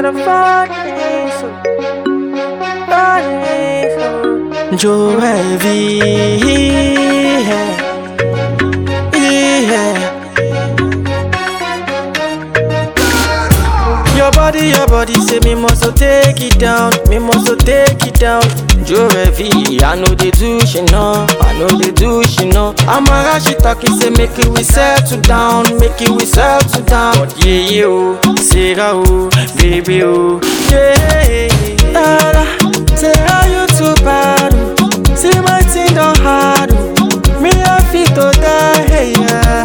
the funny, so funny, so. Joe Heavy, yeah, yeah. Your body, your body, say me must so take it down, me must so take it down. Joe Heavy, I know they do, she know, I know they do, she know. Amara, she talking, say make it we settle down, make it we settle down. But yeah, yeah, oh, Sarah, oh, baby, oh, yeah. Sarah, Sarah, you too bad, oh. see my thing done hard, oh. me I fit to die, hey, yeah.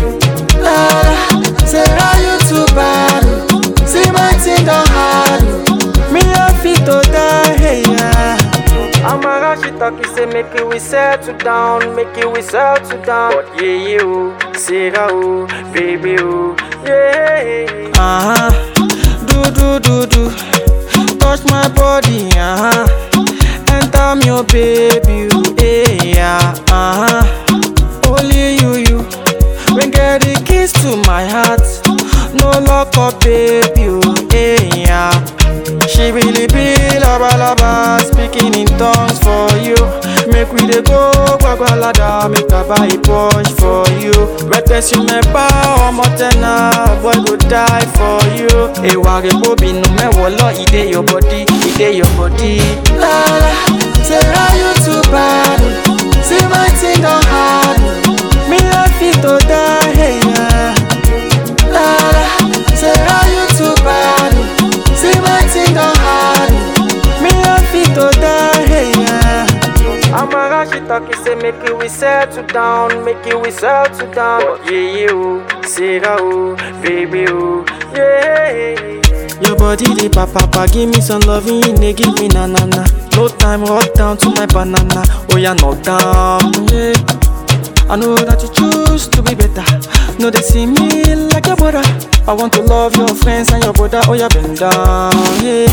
Sarah, Sarah, you too bad, oh. see my thing done hard, oh. me I fit to die, hey, yeah. Amara, she talking, say make it we settle down, make it we settle down. But yeah, yeah, oh, Sarah, oh, baby, oh, yeah. Uh huh. Do do do do, touch my body, uh huh. Enter me, oh baby, oh, yeah, uh huh. Only you, you. When get the keys to my heart, no lock up, baby, oh, yeah. She really be laba laba, speaking in tongues for you. Make we dey go gbagbalada, make I buy a Porsche for you. Rẹpẹsì mẹ́fà ọmọ tẹ́nà, boy go die for you. Èwà rẹ̀ bóbinú mẹ́wọ̀ lọ, ìdè your body, ìdè your body. Lala, Sarah you too bad, oh. see my thing don hard, oh. me I fit to die, hey, yeah. Lala, Sarah you too bad, oh. see my thing don hard, oh. me I fit to die, hey, yeah. Amara she talking say make it we settle down, make it we settle down. But yeah yeah oh, Sarah oh, baby oh, yeah. Your body the papa papa, give me some loving, they give me na na na. No time, rock down to my banana. Oh yeah, knock down, yeah. I know that you choose to be better. No, they see me like your brother. I want to love your friends and your brother. Oh, yeah, bend down, yeah.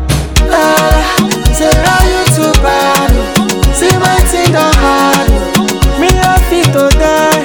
Ah, Sarah, you too bad. oh. See my thing done hard. oh. Me, I fit to die.